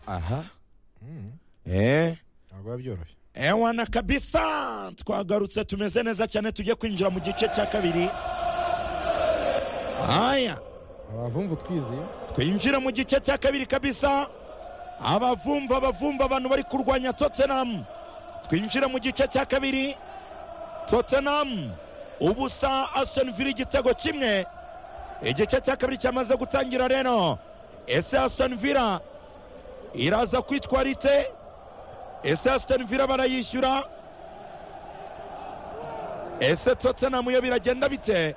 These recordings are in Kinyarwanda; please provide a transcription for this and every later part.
aha Mm, eee ntabwo biba byoroshye ewana kabisa twagarutse tumeze neza cyane tujye kwinjira mu gice cya kabiri aya abavumvu twizeye twinjira mu gice cya kabiri kabisa abavumva abavumva abantu bari kurwanya tottenham twinjira mu gice cya kabiri tottenham ubusa aston villa igitego kimwe igice cya kabiri cyamaze gutangira rero ese aston villa iraza kwitwara ite ese aston villa barayishyura ese tottenham yo biragenda bite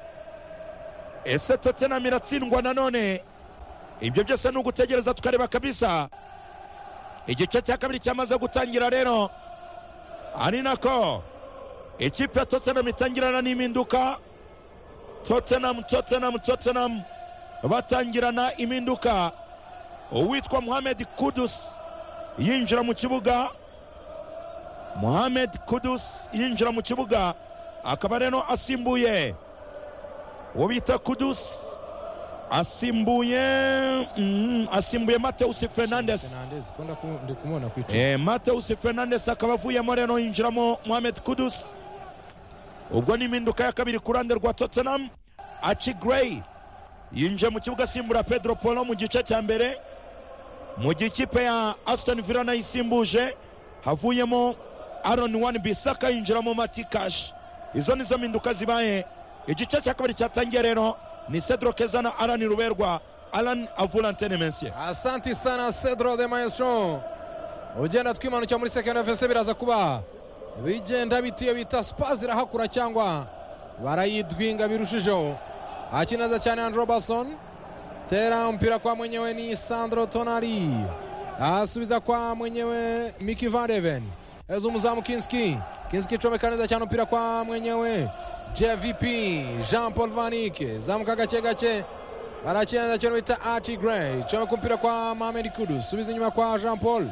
ese tottenham iratsindwa nanone ibyo byose ni ugutegereza tukareba kabisa igice cya kabiri cyamaze gutangira rero ari nako ikipe ya tottenham itangirana n'impinduka tottenham tottenham tottenham batangirana impinduka uwitwa muhamed kudus yinjira mu kibuga muhamed kudus yinjira mu kibuga akaba rero asimbuye uwo bita kudus asimbuye mm, asimbuye mateus fernandes Fernandes, ko ndaku- ndi kumubona ku icupa Eh, Mateus Fernandes akaba avuyemo rero yinjiramo Mohamed Kudus ubwo ni impinduka ya kabiri ku ruhande rwa Tottenham Achi Gray yinjiye mu kibuga asimbura Pedro Polo mu gice cya mbere mu gihe ikipe ya Aston Villa nayo isimbuje havuyemo Aaron Wan Bissaka yinjiramo Mati Cash izo nizo mpinduka zibaye igice cya kabiri cyatangiye rero ni Cedro Keza na Alan Ruberwa Alan avura Antene Mensie asanti sana cedro de maestro ugenda twimanukira muri sekenda fese biraza kuba bigenda biti iyo bita spazi irahakura cyangwa barayidwinga birushijeho akineza cyane Andrew Robertson tera mpira kwa mwenyewe ni Sandro Tonali asubiza kwa mwenyewe Mickey Van Deven eza umuzamu Kinski Kinski icomeka neza cyane mpira kwa mwenyewe JVP Jean Paul Vanike zamuka gake gake barakina cyo bita Archie Gray icomeka umupira kwa Mohamed Kudus subiza inyuma kwa Jean Paul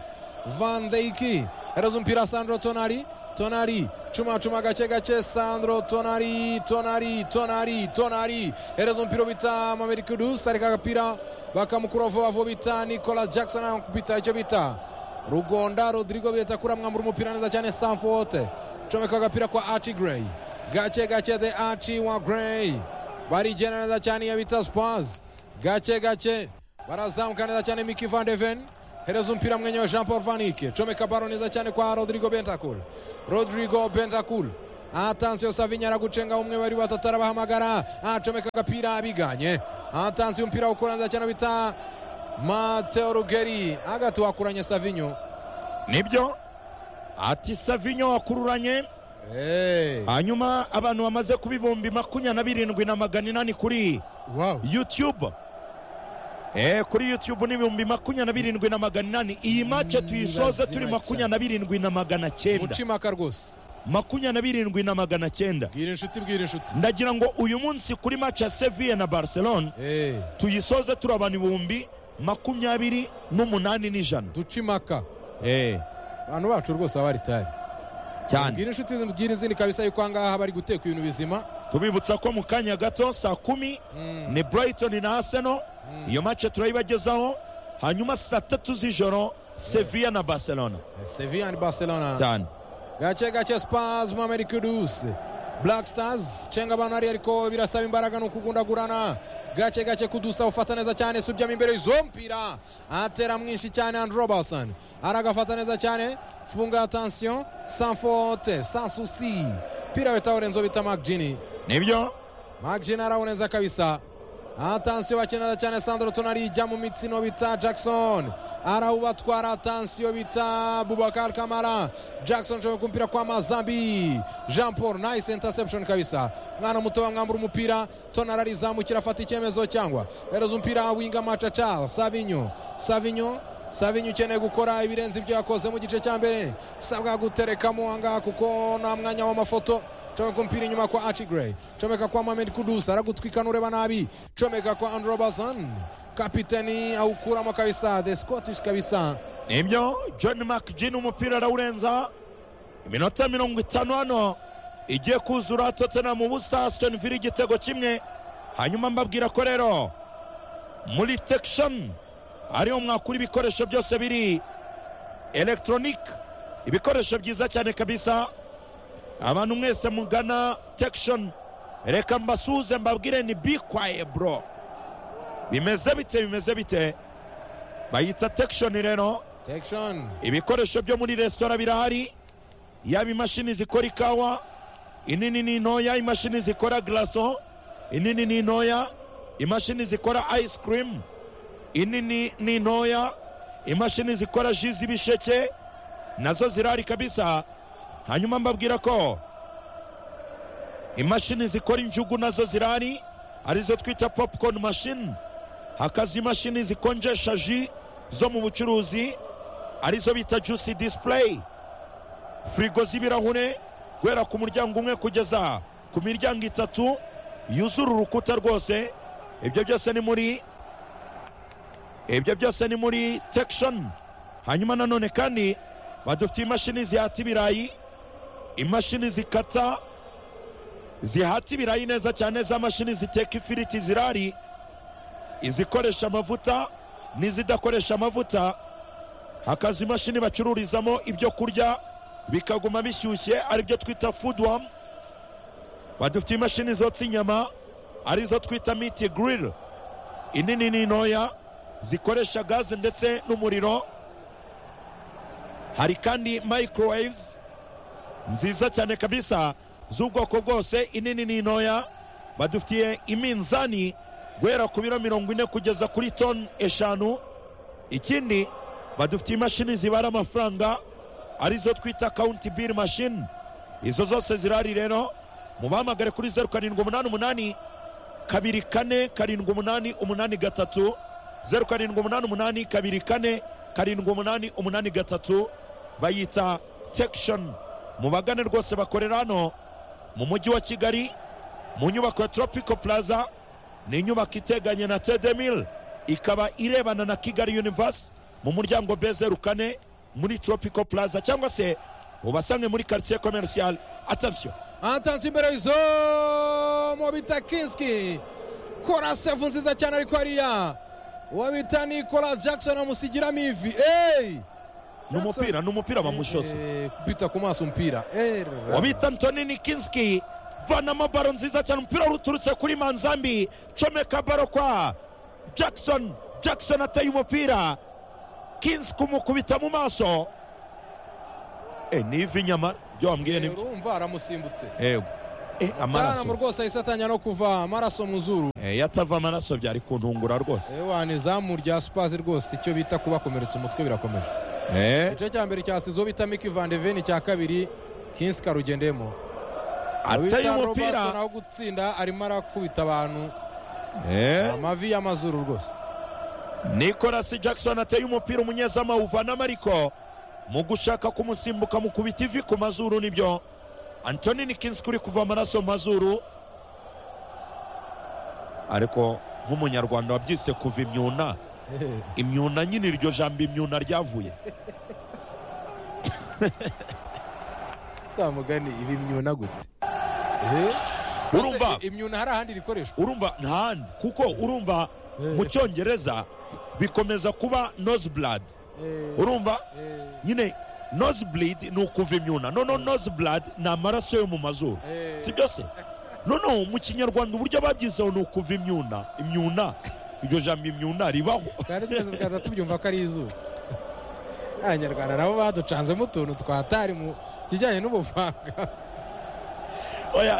Van Dijk ereza umupira Sandro Tonali Tonali cuma cuma gake gake Sandro Tonali Tonali Tonali Tonali ereza umupira bita Mohamed Kudus areka agapira bakamukura vuba vuba bita Nicola Jackson akubita icyo bita Rugonda Rodrigo bita kura mwambura umupira neza cyane Sanford comeka agapira kwa Archie Gray gake gake the Archie wa Gray barigena neza cyane iyo bita Spurs gake gake barazamuka neza cyane Mickey Van de Ven hereza umupira mwenyewe jean paul vanike comeka baro neza cyane kwa rodrigo bentakul rodrigo bentakul atansiyo savinya aragucenga umwe bari batatu arabahamagara acomeka agapira abiganye atansiyo umupira ukura neza cyane bita mateo rugeri hagati wakuranye savinyo nibyo ati Savinho wakururanye hey. hanyuma abantu bamaze kuba ibihumbi makumyabiri na birindwi na magana inani kuri wow. youtube Eh, kuri youtube ni ibihumbi makumyabiri na birindwi na magana inani iyi mace tuyisoze Nibazima turi cyane. makumyabiri na birindwi na magana cyenda mucimaka rwose makumyabiri na birindwi na magana cyenda bwira inshuti bwira inshuti ndagira ngo uyu munsi kuri mace ya seville na barcelona hey. tuyisoze turi abantu ibihumbi makumyabiri n'umunani n'ijana ducimaka Eh, abantu bacu rwose baba ritari cyane bwira inshuti bwira izindi kabisa yuko ahangaha bari guteka ibintu bizima tubibutsa ko mu kanya gato saa kumi mm. ni brighton na arsenal iyo mace turayibagezaho hanyuma saa tatu z'ijoro sevilla na barcelona sevilla ni barcelona cyane gake gake spars mohamed kudus black stars cenga abantu hariya ariko birasaba imbaraga ni ukugundagurana gake gake kudusa ufata neza cyane subyamo imbere y'izo mpira atera mwinshi cyane andrew robertson aragafata neza cyane funga atansiyo sans faute sans souci pira wetawurenzo bita magini nibyo magini arawunenza kabisa atansiyo bakenera cyane sandro tonali ijya mu mitsino bita jackson arawubatwara atansiyo bita bubakar kamara jackson nshobora kumpira kwa mazambi jean paul nice interception kabisa mwana muto bamwambura umupira tonali arizamukira afata icyemezo cyangwa hereza umupira winga macaca savinyo savinyo savinyo ukeneye gukora ibirenze ibyo yakoze mu gice cya mbere sabwa guterekamo ahangaha kuko nta mwanya w'amafoto comeka umupira inyuma kwa Archie Gray comeka kwa Mohamed Kudus aragutwikana ureba nabi comeka kwa Andrew Robertson kapiteni awukuramo kabisa the Scottish kabisa nibyo john mcgin umupira arawurenza iminota mirongo itanu hano igiye kuzura tottenham ubusa aston villa igitego kimwe hanyuma mbabwira ko rero muri tekishoni ariyo mwakura ibikoresho byose biri elegitoronike ibikoresho byiza cyane kabisa abantu mwese mugana tekishoni reka mbasuhuze mbabwire ni bikwaye buro bimeze bite bimeze bite bayita tekishoni rero tekishoni ibikoresho byo muri resitora birahari yaba imashini zikora ikawa inini n'intoya imashini zikora garaso inini n'intoya imashini zikora ayisi kirimu inini n'intoya imashini zikora ji z'ibisheke nazo zirahari kabisa hanyuma mbabwira ko imashini zikora injugu nazo zirahari arizo twita popcorn machine hakaza imashini zikonjesha ji zo mu bucuruzi arizo bita juice display firigo z'ibirahure guhera ku muryango umwe kugeza ku miryango itatu yuzura urukuta rwose ibyo byose ni muri ibyo byose ni muri tekishoni hanyuma nanone kandi badufitiye imashini zihata ibirayi imashini zikata zihata ibirayi neza cyane za mashini ziteka ifiriti zirari izikoresha amavuta n'izidakoresha amavuta hakaza imashini bacururizamo ibyo kurya bikaguma bishyushye aribyo twita fuduwamu badufitiye imashini zotsa inyama arizo twita miti giriri inini n'intoya zikoresha gaze ndetse n'umuriro hari kandi microwaves nziza cyane kabisa z'ubwoko bwose inini n'intoya badufitiye iminzani guhera ku biro mirongo ine kugeza kuri toni eshanu ikindi badufitiye imashini zibara amafaranga arizo twita kawunti biri mashini izo zose zirahari rero mubahamagare kuri zeru karindwi umunani umunani kabiri kane karindwi umunani umunani gatatu zeru karindwi umunani umunani kabiri kane karindwi umunani umunani gatatu bayita tekishoni mu bagane rwose bakorera hano mu mujyi wa kigali mu nyubako ya toropiko puraza ni inyubako iteganye na tedemil ikaba irebana na kigali univasi mu muryango b zeru kane muri toropiko puraza cyangwa se ubasange muri karitsiye komerusiyali atansiyo atansi imbere y'izo mu bita kinski kora sefu nziza cyane ariko hariya uwo bita nikola jackson amusigiramo ivi eyi ni umupira ni umupira bamushose Eh, kubita ku maso umupira Eh, rara. wabita antoni nikinski vanamo baro nziza cyane umupira ruturutse kuri manzambi comeka baro kwa jackson jackson ateye umupira kinski umukubita mu maso e ni ivi nyamara byo wambwiye ni Eh, urumva aramusimbutse yego Eh, mu amaraso rwose ahise atanya no kuva amaraso mu zuru Eh, iyo atava amaraso byari kuntungura rwose Eh, wane izamu rya supazi rwose icyo bita kubakomeretsa umutwe birakomeje Eh, igice cya mbere cya sizo bita miki vandeveni icya kabiri kinsi karugendemo ateye Robinson umupira aho gutsinda arimo arakubita abantu Eh, amavi y'amazuru rwose nikolasi jackson ateye umupira umunyezamu awuvanamo ariko mu gushaka kumusimbuka mu kubita ivi ku mazuru nibyo antoni nikinski uri kuva amaraso mu mazuru ariko nk'umunyarwanda wabyise kuva imyuna imyuna nyine iryo jambo imyuna ryavuye zamugani ibi imyuna gute Urumva? imyuna hari ahandi rikoreshwa urumva ntahandi kuko urumva mu cyongereza bikomeza kuba nose blood Eh, urumva eh, nyine nose bleed ni ukuva imyuna noneho nose blood ni amaraso yo mu mazuru eh. si byose noneho mu kinyarwanda uburyo babyizeho ni ukuva imyuna imyuna iryo jambo imyuna ribaho kandi twese tukaza tubyumva ko ari izuba abanyarwanda nabo baducanzemo utuntu twatari mu kijyanye n'ubuvanga Oya,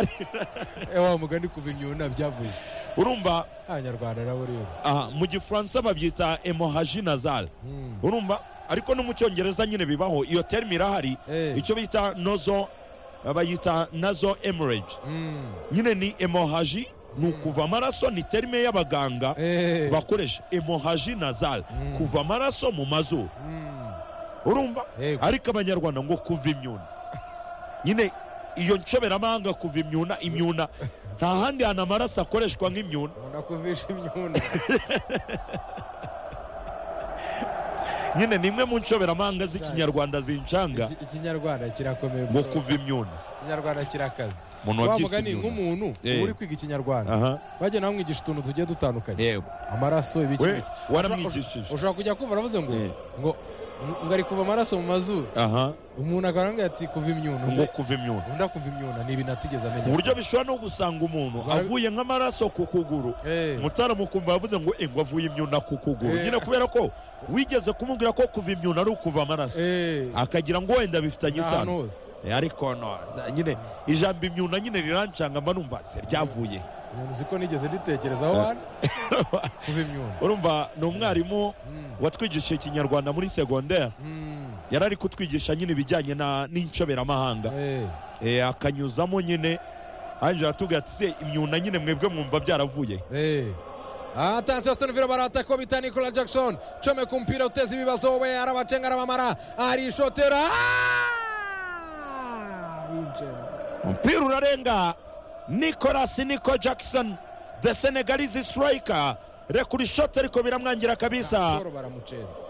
ewa mugani kuva imyuna byavuye urumva abanyarwanda nabo rero aha mu gifaransa babyita emohaji nazal Hmm. urumva ariko no mu cyongereza nyine bibaho iyo terime irahari Eh. icyo bita nozo bayita nazo emerage Hmm. nyine ni emohaji ni ukuva amaraso ni terime y'abaganga Eh. bakoresha emohaji nazal Mm. kuva amaraso mu mazuru Hmm. urumva Yego. ariko abanyarwanda ngo kuva imyuna nyine iyo nshoberamahanga kuva imyuna imyuna nta handi hantu amaraso akoreshwa nk'imyuna Nkunda kuvisha imyuna nyine ni imwe mu nshoberamahanga z'ikinyarwanda zinshanga Iki- ikinyarwanda kirakomeye ngo bro. kuva imyuna ikinyarwanda kirakaze umuntu wa wabyise mugani imyundo. nk'umuntu Eh. uba uri kwiga ikinyarwanda aha bagenda bamwigisha utuntu tugiye dutandukanye yewe amaraso ibiki we n'ibiki. waramwigishije ushobora kujya kumva aravuze ngo Eh. ngo ngo ari kuva amaraso mu mazuru aha umuntu akarangira ati kuva imyuno ngo kuva imyundo undi akuva imyuna ni ibintu atigeze amenya uburyo bishobora no gusanga umuntu Bara- avuye nk'amaraso ku kuguru Eh. mutaramukumva yavuze ngo ingwa avuye imyunda ku kuguru Eh. nyine kubera ko wigeze kumubwira ko kuva imyunda ari ukuva amaraso Eh. akagira ngo wenda bifitanye ahantu isano hose Eh, ariko no za- nyine ijambo imyunda nyine rirancanga mba numva se ryavuye ibintu uzi ko nigeze nditekerezaho hano kuva imyuna urumva ni umwarimu watwigishije ikinyarwanda muri segonderi Mm. yari ari kutwigisha nyine ibijyanye na- n'incoberamahanga Eh. Eh, akanyuzamo nyine hanje aratubwira ati se imyunda nyine mwebwe mwumva byaravuye Eh. Attenzione Stonville Baratta Kobita Nicola Jackson Chome kumpira utezi bibazo we arabachenga arabamara arishotera Ah! Inje. umupira urarenga nicolas nico jackson the senegalese striker rekura ishoti ariko biramwangira kabisa Soro baramuchenza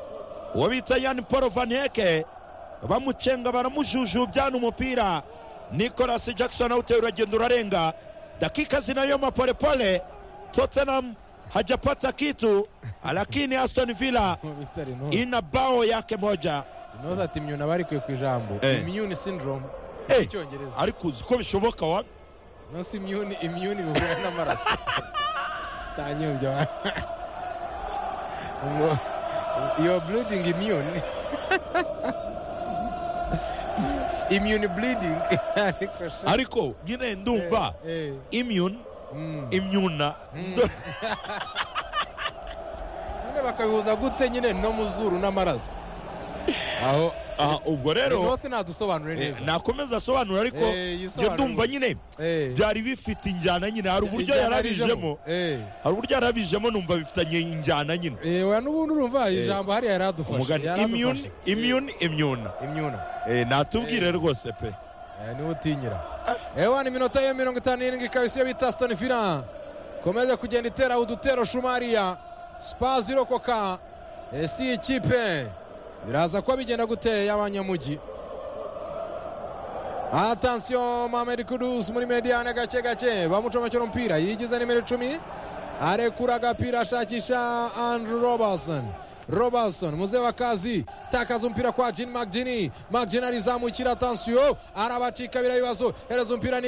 uwo bita yani paul van heke bamucenga baramujujubya n'umupira nicolas jackson awuteye uragenda urarenga dakika zinayoma polepole tottenham hajapata kitu lakini aston villa bitari no ina bao yake moja no that imyuna bari kwe ku ijambo Eh. immune syndrome Eh. icyongereza ariko uzi ko bishoboka wa no si immune immune bihura n'amaraso tanyobyo ngo your bleeding immune immune bleeding ariko sha ariko nyine ndumva Eh, eh. imyun Mm. imyuna nyine bakabihuza gute nyine no mu zuru n'amaraso aho aha ubwo rero north ntadusobanure neza nakomeza asobanura ariko Eh, njye yisobanure. ndumva nyine Eh. byari bifite injyana nyine hari uburyo Ijyana yarabijemo Eh. hari uburyo yarabijemo numva bifitanye injyana nyine Eh, oya n'ubundi urumva ijambo hariya yaradufashe umugani imyun yaradufashe imyun imyuna imyuna Eh, natubwire rwose pe Eh, niwe utinyira ewa ni iminota yo mirongo itanu n'irindwi ikaba isiyo bita sitoni fila komeze kugenda itera udutero shumariya spazi irokoka Eh, si ikipe biraza kuba bigenda gute y'abanyamujyi atansiyo mamedi kudusi muri mediyane gake gake bamucomekera umupira yigize nimero icumi arekura agapira ashakisha andrew robertson robertson muze wakazi takaza umupira kwa jin magini magini arizamukira atansiyo arabacika bira bibazo hereza umupira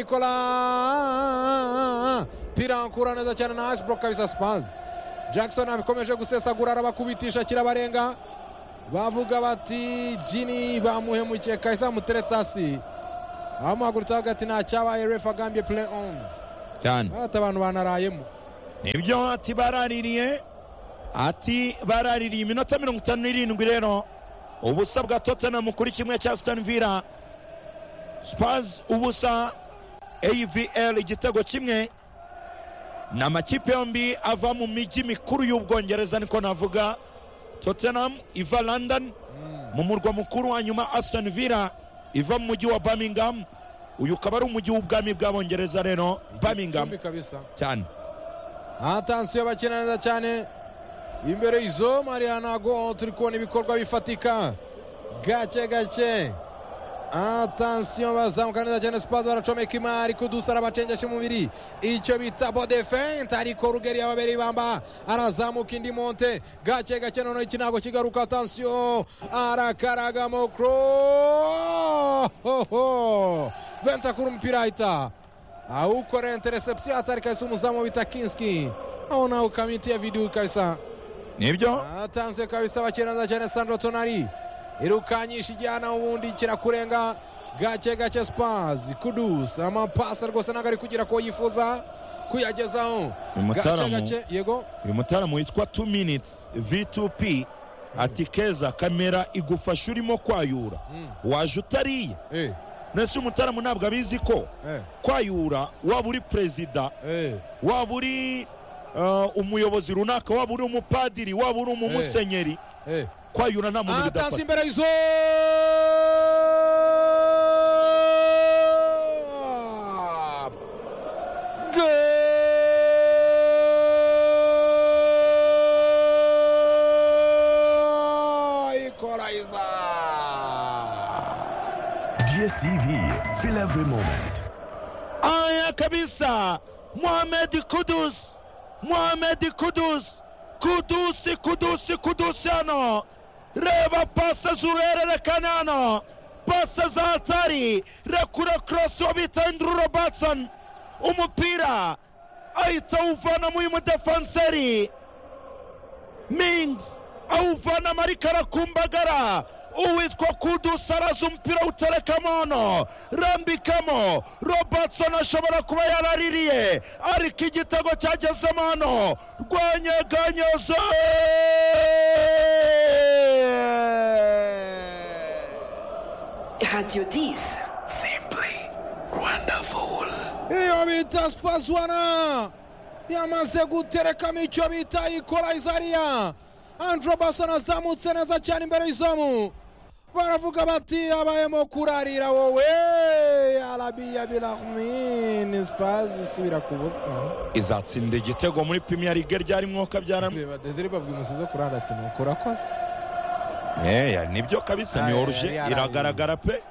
nikola pirankura neza cyane na ashbrook kabisa spans jackson abikomeje gusesagura arabakubitisha kirabarenga bavuga bati jini bamuhemukiye kahise bamuteretse hasi abamuhagurutse avuga ati nta cyabaye refu agambye play on cyane ati abantu banarayemo nibyo ati baraririye ati baraririye iminota mirongo itanu n'irindwi rero ubusa bwa tottenham kuri kimwe cya sitani vila spurs ubusa avl igitego kimwe ni amakipe yombi ava mu mijyi mikuru y'ubwongereza niko navuga tottenham iva london mu murwa mukuru hanyuma aston villa iva mu mujyi wa birmingham uyu ukaba ari umujyi w'ubwami bw'abongereza rero birmingham Igicumbi kabisa cyane atansiyo bakina neza cyane imbere y'izo mariya ntago turi kubona ibikorwa bifatika gake gake atansiyo bazamuka neza cyane sipazi baracomeka imari kudusa arabacengesha umubiri icyo bita bodefente ariko rugeri yababereye ibamba arazamuka indi monte gake gake noneho iki ntabwo kigaruka atansiyo arakaragamo kuro benta kuri umupira ahita awukora interecepsiyo hatari kabisa umuzamu bita kinski aona ukamiti ya vidu kabisa nibyo atanze kabisa bakeneza cyane sandro tonari irukanyisha ijyana ubundi kirakurenga gake gake spazi kudusa amapasi rwose ntabwo ari kugira ko yifuza kuyagezaho Uyu gake mutaalamu- gake yego uyu mutaramu witwa 2 minutes v2p ati keza kamera igufasha urimo kwayura Mm. waje utariye Eh, nese umutaramu ntabwo abizi ko eh, kwayura waba uri perezida eh, waba uri uh, umuyobozi runaka waba uri umupadiri waba uri umumusenyeri eh. kwayura nta muntu atanze bidafata imbere y'izo ikora DSTV, feel every moment. Ah, Anaona kabisa Mohamed Kudus, Mohamed Kudus, Kudusi, Kudusi, Kudusi hano. Reba pasa zihererekana hano, pasa za hatari, rekura korosi uwo bita Andrew Robertson, umupira ahita awuvana mu uyu mudefanseri Mings awuvana mariko arakumbagara uwitwa kudusa araza umupira awuterekamo hano rambikamo robertson ashobora kuba yaraririye ariko igitego cyagezemo hano rwanyeganyezo Radio 10. Simply wonderful. iyo bita sipazwana yamaze guterekamo icyo bita ikorayizariya andro basona azamutse neza cyane imbere y'izamu baravuga bati habayemo kurarira wowe arabiya birahumini sipazi isubira ku busa izatsinda igitego muri pimiya lige ryarimwo kabyaramo reba dezeri babwi umusizi wo kuranda ati nuko urakoze nibyo kabisa ni Aya, oruje yari yaraye. iragaragara pe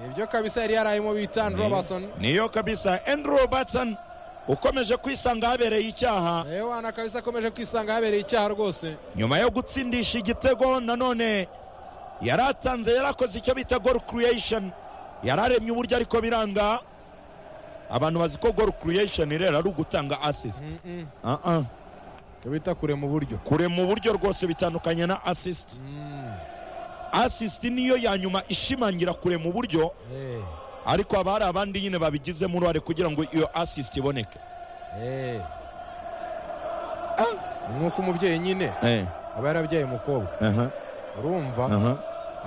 nibyo kabisa yari yarayemo bita andro basona niyo kabisa andrew robertson ukomeje kwisanga ahabereye icyaha yewe wana kabisa akomeje kwisanga yabereye icyaha rwose nyuma yo gutsindisha igitego nanone yari atanze yari akoze icyo bita goal creation yari aremye uburyo ariko biranga abantu bazi ko goal creation rero ari ugutanga assist Ah, ah. icyo bita kure mu buryo kurema uburyo rwose bitandukanye na assist assist niyo ya nyuma ishimangira kurema uburyo Eh, ariko haba hari abandi nyine babigizemo uruhare kugira ngo iyo assist iboneke eh. Ni nk'uko umubyeyi nyine Eh, aba yarabyaye umukobwa aha, urumva aha,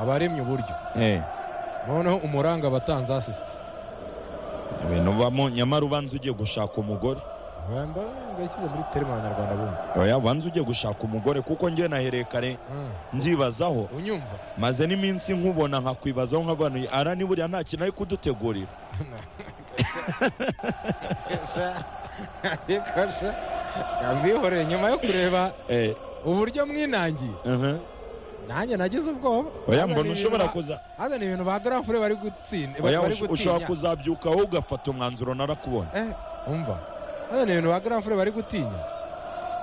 aba aremye uburyo eh. noneho umuranga abatanze asisita ibintu bibamo nyamara ubanza ugiye gushaka umugore mbashyize muri terima abanyarwanda bumva oya ubanza ugiye gushaka umugore kuko ngewe nahereye kare Ah, nyibazaho unyumva maze n'iminsi nkubona nkakwibazaho nkavanuye ara ni buriya nta kintu ari kudutegurira ariko sha yambihoreye nyuma yo kureba Eh, uburyo mwinangiye aha. nanjye nagize ubwoba oya Azana mbona ibintu ushobora ba- kuza azana ibintu ba garafure bari gutsinda oya bari ush- ushobora gutinya kuzabyuka wowe ugafata umwanzuro narakubona Eh, umva azana ibintu ba garafure bari gutinya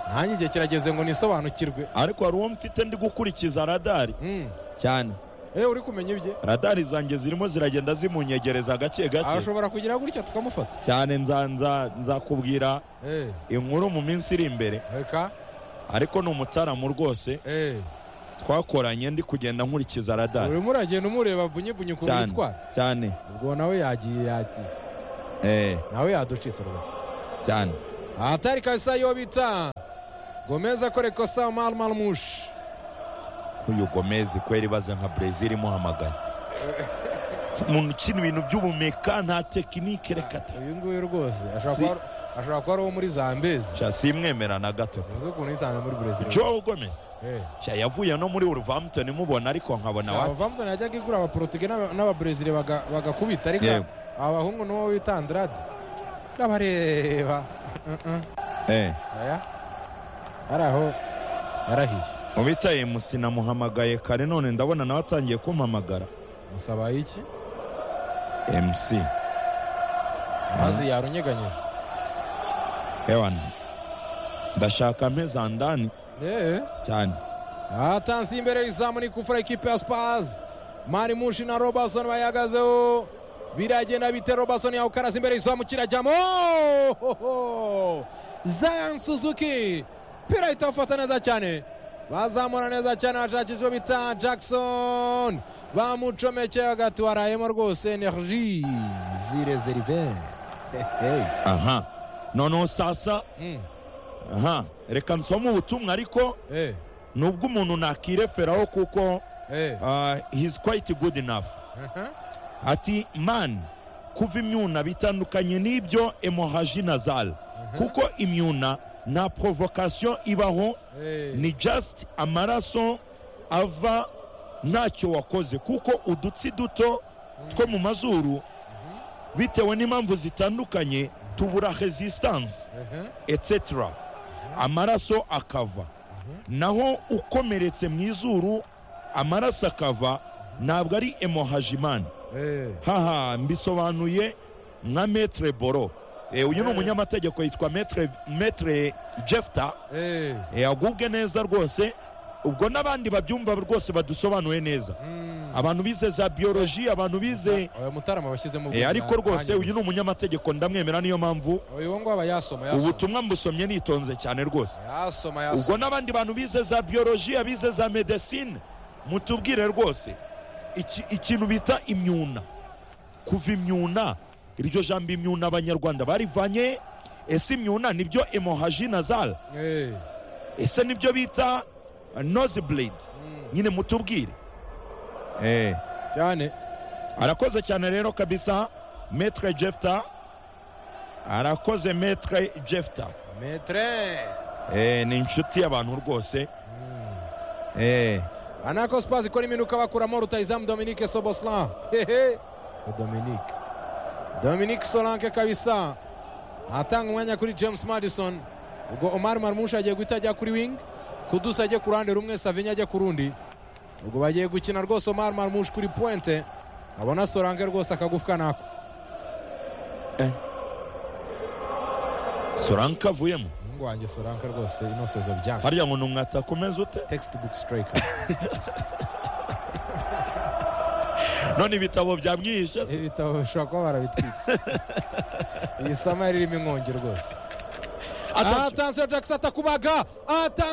nanjye igihe kirageze ngo nisobanukirwe ariko hari uwo mfite ndi gukurikiza radari Mm. cyane Eh, uri kumenya ibye radari zanjye zirimo ziragenda zimunyegereza gake gake arashobora kugira gutya tukamufata cyane nza- nza- nzakubwira Eh, inkuru mu minsi iri imbere reka ariko ni umutaramu rwose Eh, twakoranye ndi kugenda nkurikiza radari urimo uragenda umureba bunyibunyi ukuntu cyane yitwara cyane ubwo nawe yagiye yagiye eh, nawe yaducitse rwose cyane ahatari kabisa yo bita gomez akora ikosa marmalmushi uyu gomezi kweri baze nka brezil imuhamagaye umuntu ukina ibintu by'ubumeka nta tekinike reka ta uyu nguyu rwose ashobora Si- kuba- ashobora kuba ari uwo muri zambezi Sha, simwemera na gato sinzi ukuntu yisanze muri brezil joe gomez Sha, yavuye no muri wolverhampton mubona ariko nkabona wa avampton yajyaga igura abaporotugale n'aba- n'ababrezil baga- bagakubita ariko Yego. aba bahungu n'uwo bita andrade n'abareba eh, aya ari aho yarahiye mubitaye musina muhamagaye kare none ndabona nawe atangiye kumpamagara musaba iki mc mazi yarunyeganyije ewana ndashaka mpeza ndani eee cyane atanze imbere y'izamu ni kufura ikipe ya spazi mari mushi na robertson bayihagazeho biragenda bite robertson yawukaraza imbere y'izamu kirajyamo Ohoho! zayan suzuki pira ahita awufata neza cyane bazamura neza cyane bashakisha ibyo bita jackson bamucomekeye hagati warayemo rwose energy zirezerive aha noneho sasa aha reka nsome ubutumwa ariko nubwo umuntu nakireferaho kuko uh, he's quite good enough ati man kuva imyuna bitandukanye n'ibyo emohaji nazal kuko imyuna nta provocation ibaho ni just amaraso ava ntacyo wakoze kuko udutsi duto two mu mazuru bitewe n'impamvu zitandukanye tubura resistance etc amaraso akava naho ukomeretse mu izuru amaraso akava ntabwo ari emohajimani haha mbisobanuye nka metre boro Eh, uyu ni umunyamategeko yitwa metre metre jefta Eh, Eh, agubwe neza rwose ubwo n'abandi babyumva rwose badusobanuye neza abantu bize za biyoloji abantu bize oya mutarama bashyizemo Eh, ariko rwose uyu uyu ni umunyamategeko ndamwemera niyo mpamvu uyu ngo aba yasoma yasoma ubutumwa mbusomye nitonze cyane rwose yasoma ubwo yasoma n'abandi bantu bize za biyoloji abize za medesine mutubwire rwose iki- ikintu bita imyuna kuva imyuna iryo jambo imyuna abanyarwanda barivanye ese imyuna nibyo emohaji nazara Eh, ese nibyo bita nozi blade nyine mutubwire cyane arakoze cyane rero kabisa metre jefta arakoze metre jefta metre Eh, ni inshuti y'abantu rwose Eh, anako spaz ikora iminuka bakuramo rutayizamu dominike soboslan hehe dominike dominike solanke kabisa atanga umwanya kuri james madison ubwo omar marmusha agiye guhita ajya kuri wing kudusa ajya ku ruhande rumwe savinya ajya ku rundi ubwo bagiye gukina rwose omar marmush kuri pointe abona solanke rwose akagufwa nako soranka avuyemo umuhungu wanjye solanke rwose inosezo byanga harya ngo ni umwatakomeza ute textbook striker none ibitabo byamwihishe se ibitabo bishobora kuba barabitwitse iyi sama yaririmo inkongi rwose Attention. atansiyo jackson atakubaga atansiyo